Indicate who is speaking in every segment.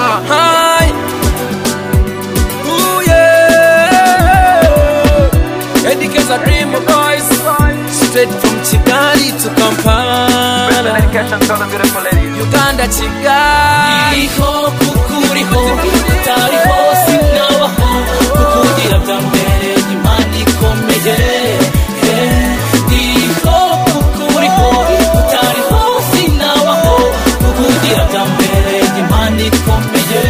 Speaker 1: are high. Ooh, yeah. Educate's a dream of boys. Straight from Kigali to Kampala.
Speaker 2: Dedication to all the beautiful ladies.
Speaker 1: Uganda, Kigali.
Speaker 3: uriho kuko uriho utariho sinabaho kuko ugira bwa mbere imana ikomeye Eh, uriho kuko uriho utariho sinabaho kuko ugira bwa mbere imana ikomeye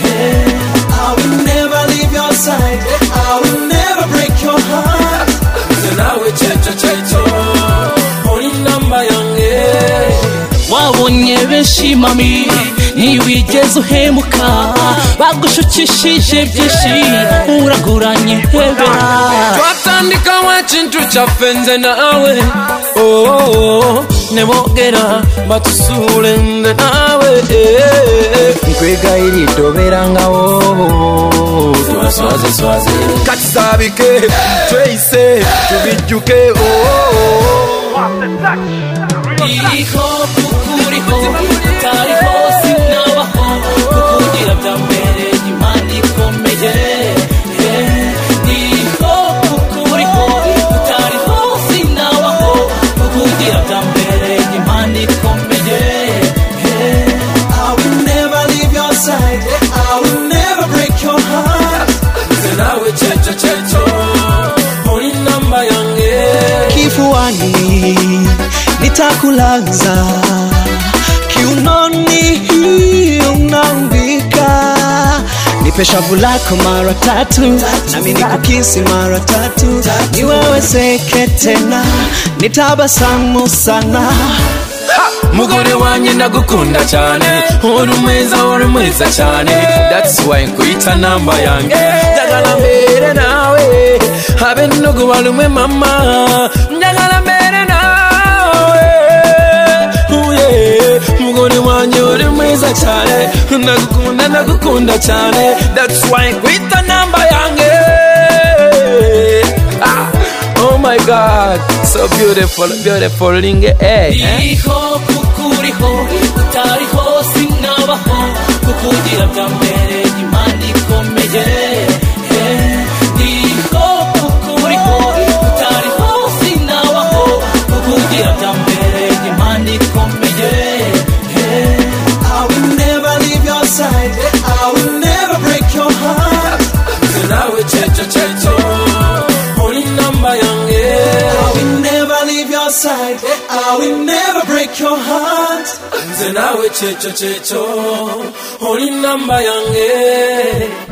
Speaker 3: Eh, I will never leave your side I will never break your heart
Speaker 1: nawe cyeco cyeco uri namba yanjye
Speaker 3: wabonye benshi mami ntiwigeze uhemuka bagushukishije byinshi uraguranye hebera
Speaker 1: twatandika wacintu cyafenze nawe Oh, oh, oh. nebogera batusure nde nawe eh.
Speaker 2: Kwegayirira nga wobo.
Speaker 1: swaze swaze
Speaker 2: Katisabike, tweyise, tubijjuke. oh, oh, oh.
Speaker 3: iriho kuko uriho utariho sinabaho kuko ugira bya mbere imana ikomeye Eh, iriho kuko uriho utariho sinabaho kuko ugira bya mbere imana ikomeye Eh, I will never leave your side I will never break your heart
Speaker 1: nawe cyeco cyeco uri namba yanjye
Speaker 3: kifuani nitakulaza kiunoni unaambika nipe shavu lako mara tatu nami nikukisi mara tatu niwewezeke tena nitabasamu sana
Speaker 1: mugore wanjye ndagukunda cyane uri mwiza uri mwiza cyane that's why nkwita namba yanjye njagala mbere nawe abenugu balume mama njagala mbere nawe uye mugore wanjye uri mwiza cyane ndagukunda ndagukunda cyane that's why nkwita namba yanjye ah, oh my god so beautiful beautiful linge eh, eh.
Speaker 3: iriho kuko uriho utariho sinabaho kuko ugira bwa mbere imana ikomeye Eh, iriho kuko uriho utariho sinabaho kuko ugira bwa mbere imana ikomeye I will never leave your side I will never break your heart
Speaker 1: nawe cyeco cyeco uri namba yanjye
Speaker 3: I will never leave your side I will never break your heart
Speaker 1: nze nawe cyeco cyeco uri namba yanjye